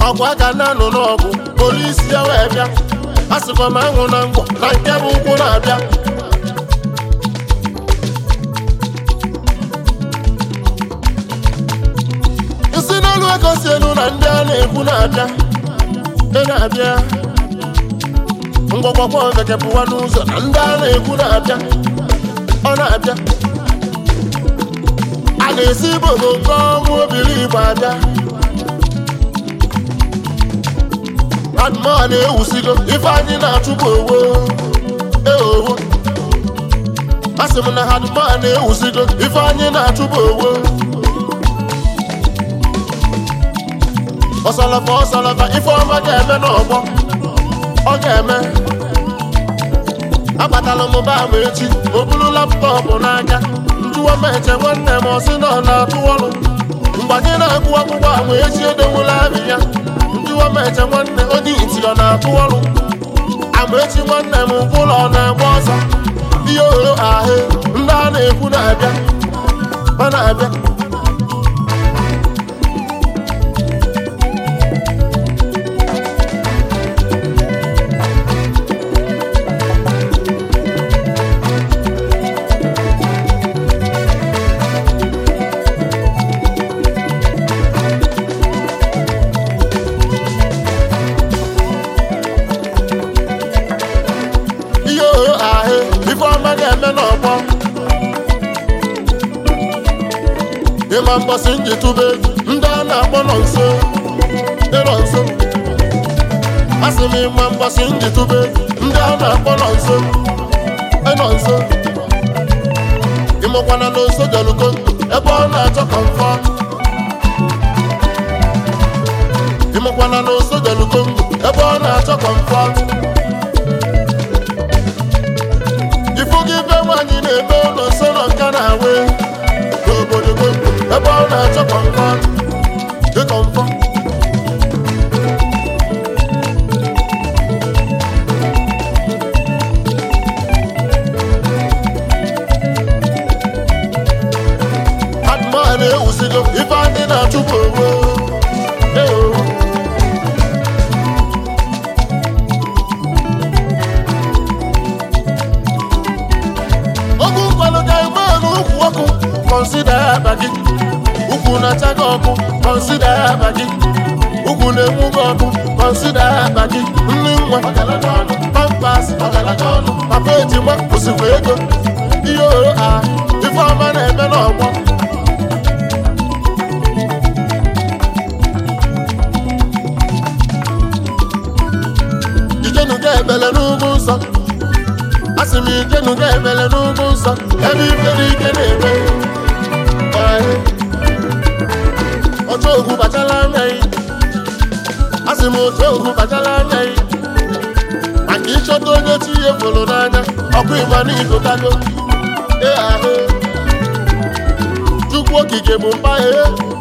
ọgwụ aka na-anụ n'ọgụ polisi ya wee bịa a sịkwa m anwụ na ngwọ na nke bụ ụkwụ na-abịa isi n'elu ego si elu na ndị a na-ekwu na-abịa ị na-abịa ngwọgwọgwọ bekepụwa n'ụzọ na ndị a na-ekwu na-abịa ọ na-abịa a na-esi ibodo nke ọnwụ obiri igbo abịa adụmọ na-ewusigo ife anyị na-achụpụ owo eowo a sị m na adụmọ na-ewusigo ife anyị na-achụpụ owo ọsalafa ọsalafa ife ọma ga-eme n'ọgbọ ọ ga-eme agbatala m ba m echi o buru laptọpụ n'aka njụwa m eche nwanne m ọsị na ọ na-atụ ọrụ mgbe anyị na-agụ akwụkwọ ahụ echi edewula abị ya njụwa m eche nwanne onye iti ọ na-atụ ọrụ amaechi nwanne m ụlọ ọ na-agba ọsọ ihe oro ahụ ndị a na-ekwu na-abịa ọ na-abịa ihe oro ahụ ife ọma ga-eme n'ọgbọ ịma mbọsị nji tụba egwu ndị a na-akpọ nọ nso ịnọ nso asị m ịma mbọsị nji tụba egwu ndị a na-akpọ nọ nso ịnọ nso ịmụkwana na nso jelugo ebe ọ na-achọ kọmfọ ịmụkwana na nso jelugo ebe ọ na-achọ kọmfọ ifugo ibe nwaanyị na-eme ụlọ nsọ nọ nka na-awe n'obodo Kongo ebe ọ na-achọ kọmfọ dị kọmfọ adụmọ na-ewusigo ife anyị na-achụpụ onwe ewo ogu nkwado ga-egbe n'ukwu ọkụ kọnsida ya akpa gị ukwu na-acha gị ọkụ kọnsida ya akpa gị ukwu na-enwu gị ọkụ kọnsida ya akpa gị nri nwa pampas papa ejima kwụsịkwa ego ihe oro a ife ọma na-eme n'ọgbọ ijenuga ebele n'ugwu nsọ asị m ijenuga ebele n'ugwu nsọ ebe ifere ike na-eme Ee. otu ogwu bachala anya yi asị m otu ogwu bachala anya yi maka ịchọta onye chi ihe fụrụ n'anya ọkụ ịgba n'igotago ee ahụ chukwu okike bụ mpa ee